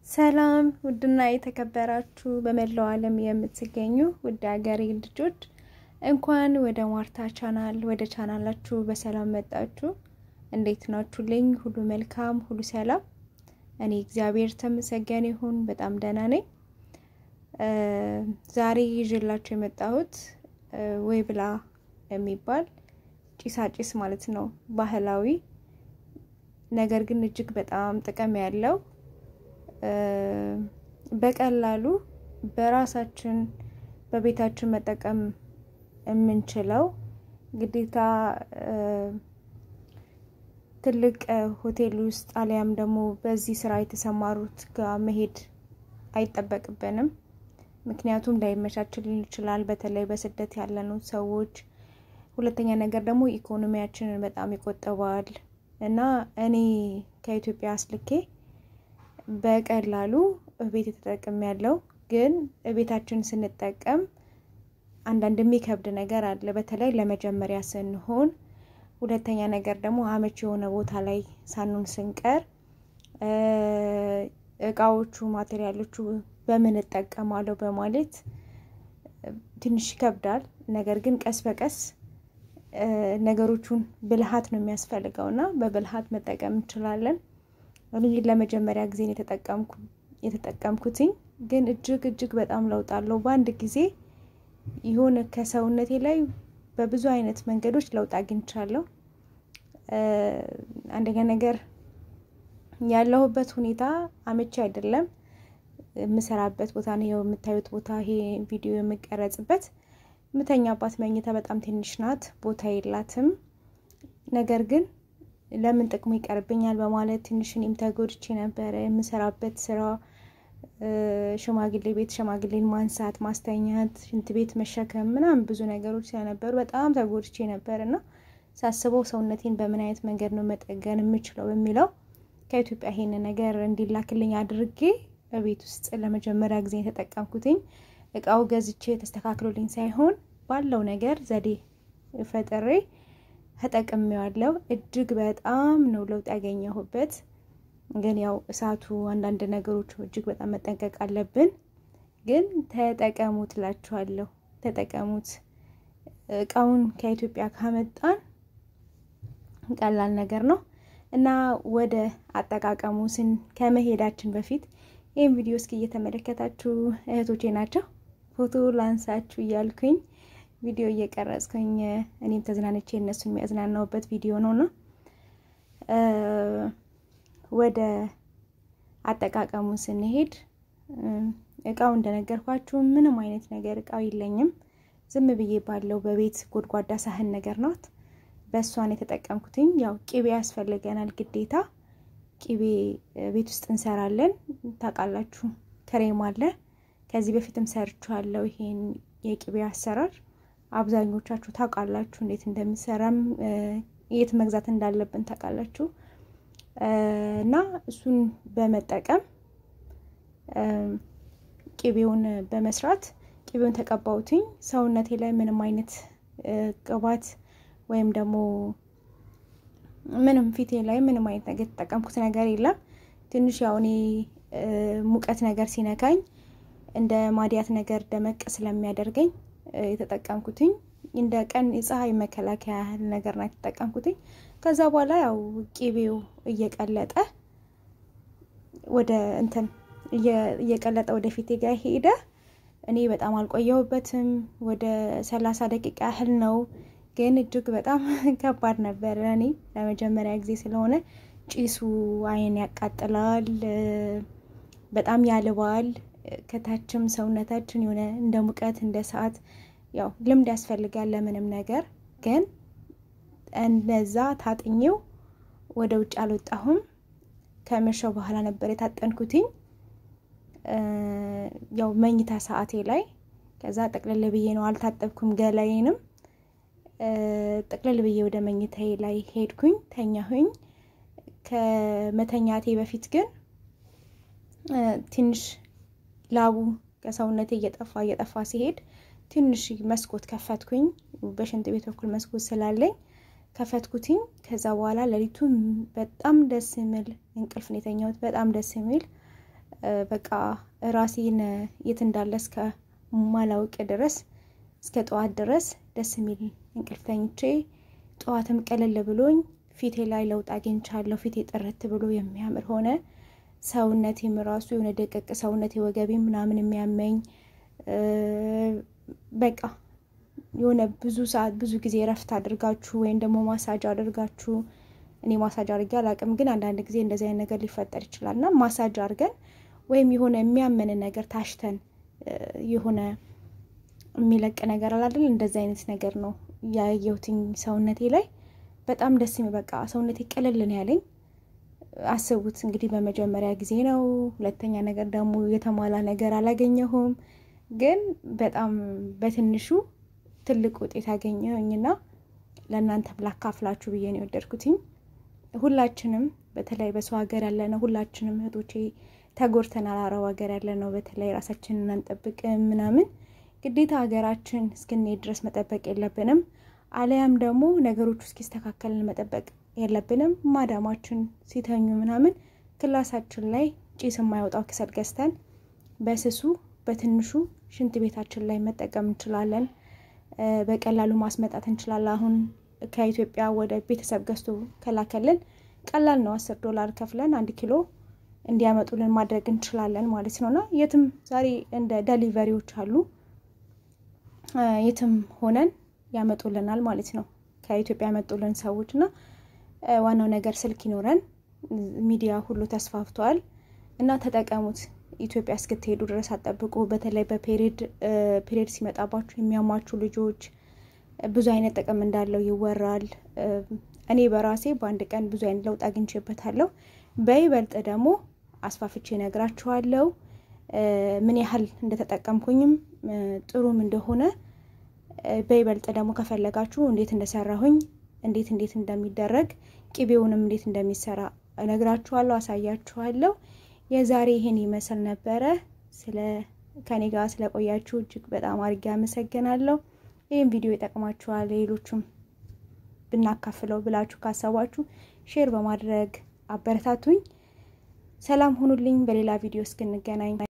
ሰላም ውድና የተከበራችሁ በመላው ዓለም የምትገኙ ውድ ሀገሬ ልጆች እንኳን ወደ ማርታ ቻናል ወደ ቻናላችሁ በሰላም መጣችሁ። እንዴት ናችሁልኝ? ሁሉ መልካም፣ ሁሉ ሰላም። እኔ እግዚአብሔር ተመሰገነ ይሁን በጣም ደህና ነኝ። ዛሬ ይዤላችሁ የመጣሁት ወይ ብላ የሚባል ጭሳጭስ ማለት ነው ባህላዊ ነገር ግን እጅግ በጣም ጥቅም ያለው በቀላሉ በራሳችን በቤታችን መጠቀም የምንችለው ግዴታ ትልቅ ሆቴል ውስጥ አሊያም ደግሞ በዚህ ስራ የተሰማሩት ጋር መሄድ አይጠበቅብንም። ምክንያቱም ላይመቻችልን ይችላል፣ በተለይ በስደት ያለነው ሰዎች። ሁለተኛ ነገር ደግሞ ኢኮኖሚያችንን በጣም ይቆጥባል እና እኔ ከኢትዮጵያ አስልኬ በቀላሉ ቤት የተጠቀም ያለው ግን ቤታችን ስንጠቀም አንዳንድ የሚከብድ ነገር አለ፣ በተለይ ለመጀመሪያ ስንሆን። ሁለተኛ ነገር ደግሞ አመች የሆነ ቦታ ላይ ሳኑን ስንቀር እቃዎቹ ማቴሪያሎቹ በምን እጠቀማለሁ በማለት ትንሽ ይከብዳል። ነገር ግን ቀስ በቀስ ነገሮቹን ብልሃት ነው የሚያስፈልገው እና በብልሃት መጠቀም እንችላለን። እኔ ለመጀመሪያ ጊዜ የተጠቀምኩትኝ ግን እጅግ እጅግ በጣም ለውጥ አለው። በአንድ ጊዜ የሆነ ከሰውነቴ ላይ በብዙ አይነት መንገዶች ለውጥ አግኝቻለሁ። አንደኛ ነገር ያለሁበት ሁኔታ አመቺ አይደለም። የምሰራበት ቦታ ነው የምታዩት ቦታ ይሄ ቪዲዮ የምቀረጽበት ምተኛባት መኝታ በጣም ትንሽ ናት፣ ቦታ የላትም። ነገር ግን ለምን ጥቅሙ ይቀርብኛል በማለት ትንሽ እኔም ተጎድቼ ነበረ። የምሰራበት ስራ ሽማግሌ ቤት ሽማግሌን ማንሳት፣ ማስተኛት፣ ሽንት ቤት መሸከም ምናምን ብዙ ነገሮች ስለነበሩ በጣም ተጎድቼ ነበር እና ሳስበው ሰውነቴን በምን አይነት መንገድ ነው መጠገን የምችለው በሚለው ከኢትዮጵያ ይሄን ነገር እንዲላክልኝ አድርጌ በቤት ውስጥ ለመጀመሪያ ጊዜ የተጠቀምኩትኝ እቃው ገዝቼ ተስተካክሎልኝ ሳይሆን ባለው ነገር ዘዴ ፈጥሬ ተጠቅሜዋለሁ። እጅግ በጣም ነው ለውጥ ያገኘሁበት። ግን ያው እሳቱ አንዳንድ ነገሮች እጅግ በጣም መጠንቀቅ አለብን። ግን ተጠቀሙት እላችኋለሁ፣ ተጠቀሙት። እቃውን ከኢትዮጵያ ካመጣን ቀላል ነገር ነው እና ወደ አጠቃቀሙ ስን ከመሄዳችን በፊት ይህም ቪዲዮ እስኪ እየተመለከታችሁ እህቶቼ ናቸው ፎቶ ላንሳችሁ እያልኩኝ ቪዲዮ እየቀረጽኩኝ እኔም ተዝናንቼ እነሱን የሚያዝናናውበት ቪዲዮ ነው እና ወደ አጠቃቀሙ ስንሄድ እቃው እንደነገርኳችሁ ምንም አይነት ነገር እቃው የለኝም። ዝም ብዬ ባለው በቤት ጎድጓዳ ሳህን ነገር ናት። በእሷን የተጠቀምኩትኝ ያው ቂቤ ያስፈልገናል ግዴታ። ቂቤ ቤት ውስጥ እንሰራለን ታውቃላችሁ። ክሬም አለ ከዚህ በፊትም ሰርቻለሁ። ይሄን የቅቤ አሰራር አብዛኞቻችሁ ታውቃላችሁ፣ እንዴት እንደሚሰራም የት መግዛት እንዳለብን ታውቃላችሁ። እና እሱን በመጠቀም ቅቤውን በመስራት ቅቤውን ተቀባውትኝ ሰውነቴ ላይ ምንም አይነት ቅባት ወይም ደግሞ ምንም ፊቴ ላይ ምንም አይነት ነገር የተጠቀምኩት ነገር የለም። ትንሽ ያው እኔ ሙቀት ነገር ሲነካኝ እንደ ማዲያት ነገር ደመቅ ስለሚያደርገኝ የተጠቀምኩትኝ እንደ ቀን የፀሐይ መከላከያ ያህል ነገር ነው የተጠቀምኩትኝ። ከዛ በኋላ ያው ቂቤው እየቀለጠ ወደ እንትን እየቀለጠ ወደ ፊቴ ጋር ሄደ። እኔ በጣም አልቆየሁበትም፣ ወደ ሰላሳ ደቂቃ ያህል ነው። ግን እጅግ በጣም ከባድ ነበር። እኔ ለመጀመሪያ ጊዜ ስለሆነ ጭሱ አይን ያቃጥላል፣ በጣም ያልባል። ከታችም ሰውነታችን የሆነ እንደ ሙቀት እንደ ሰዓት ያው ልምድ ያስፈልጋል ለምንም ነገር። ግን እንደዛ ታጥኜው ወደ ውጭ አልወጣሁም። ከመሸው በኋላ ነበር የታጠንኩትኝ ያው መኝታ ሰዓቴ ላይ። ከዛ ጠቅለል ብዬ ነው አልታጠብኩም ገላዬንም ጠቅለል ብዬ ወደ መኝታዬ ላይ ሄድኩኝ፣ ተኛሁኝ። ከመተኛቴ በፊት ግን ትንሽ ላቡ ከሰውነቴ እየጠፋ እየጠፋ ሲሄድ ትንሽ መስኮት ከፈትኩኝ። በሽንት ቤት በኩል መስኮት ስላለኝ ከፈትኩትኝ። ከዛ በኋላ ሌሊቱን በጣም ደስ የሚል እንቅልፍ ነው የተኛሁት። በጣም ደስ የሚል በቃ ራሴን የት እንዳለ እስከ ማላውቅ ድረስ እስከ ጠዋት ድረስ ደስ የሚል እንቅልፍ ተኝቼ ጠዋትም ቀለል ብሎኝ ፊቴ ላይ ለውጥ አግኝቻለሁ። ፊቴ ጥርት ብሎ የሚያምር ሆነ። ሰውነቴም ራሱ የሆነ ደቀቅ ሰውነቴ ወገቤ ምናምን የሚያመኝ በቃ የሆነ ብዙ ሰዓት ብዙ ጊዜ እረፍት አድርጋችሁ ወይም ደግሞ ማሳጅ አድርጋችሁ እኔ ማሳጅ አድርጌ አላውቅም፣ ግን አንዳንድ ጊዜ እንደዚህ አይነት ነገር ሊፈጠር ይችላል እና ማሳጅ አድርገን ወይም የሆነ የሚያመንን ነገር ታሽተን የሆነ የሚለቅ ነገር አላደል እንደዚህ አይነት ነገር ነው ያየሁትኝ ሰውነቴ ላይ በጣም ደስ የሚል በቃ ሰውነቴ ቅልል ነው ያለኝ። አስቡት እንግዲህ በመጀመሪያ ጊዜ ነው። ሁለተኛ ነገር ደግሞ የተሟላ ነገር አላገኘሁም፣ ግን በጣም በትንሹ ትልቅ ውጤት ያገኘሁኝና ለእናንተም ላካፍላችሁ ብዬ ነው የወደድኩትኝ። ሁላችንም በተለይ በሰው ሀገር ያለነው ሁላችንም እህቶቼ ተጎድተናል። አረብ ሀገር ያለነው በተለይ ራሳችንን አንጠብቅም ምናምን ግዴታ ሀገራችን እስክንሄድ ድረስ መጠበቅ የለብንም። አለያም ደግሞ ነገሮቹ እስኪስተካከልን መጠበቅ የለብንም። ማዳማችን ሲተኙ ምናምን ክላሳችን ላይ ጭስ የማይወጣው ክሰል ገዝተን በስሱ በትንሹ ሽንት ቤታችን ላይ መጠቀም እንችላለን። በቀላሉ ማስመጣት እንችላለን። አሁን ከኢትዮጵያ ወደ ቤተሰብ ገዝቶ ከላከልን ቀላል ነው። አስር ዶላር ከፍለን አንድ ኪሎ እንዲያመጡልን ማድረግ እንችላለን ማለት ነው እና የትም ዛሬ እንደ ደሊቨሪዎች አሉ የትም ሆነን ያመጡልናል ማለት ነው። ከኢትዮጵያ ያመጡልን ሰዎች እና ዋናው ነገር ስልክ ይኖረን። ሚዲያ ሁሉ ተስፋፍቷል እና ተጠቀሙት። ኢትዮጵያ እስክትሄዱ ድረስ አጠብቁ። በተለይ በፔሪድ ፔሪድ ሲመጣባችሁ የሚያሟችሁ ልጆች ብዙ አይነት ጥቅም እንዳለው ይወራል። እኔ በራሴ በአንድ ቀን ብዙ አይነት ለውጥ አግኝቼበታለሁ። በይበልጥ ደግሞ አስፋፍቼ ነግራችኋለሁ ምን ያህል እንደተጠቀምኩኝም ጥሩም እንደሆነ በይበልጥ ደግሞ ከፈለጋችሁ እንዴት እንደሰራሁኝ እንዴት እንዴት እንደሚደረግ ቅቤውንም እንዴት እንደሚሰራ እነግራችኋለሁ፣ አሳያችኋለሁ። የዛሬ ይሄን ይመስል ነበረ። ስለ ከኔ ጋር ስለቆያችሁ እጅግ በጣም አድርጌ አመሰግናለሁ። ይህም ቪዲዮ ይጠቅማችኋል፣ ሌሎቹም ብናካፍለው ብላችሁ ካሰባችሁ ሼር በማድረግ አበረታቱኝ። ሰላም ሁኑልኝ። በሌላ ቪዲዮ እስክንገናኝ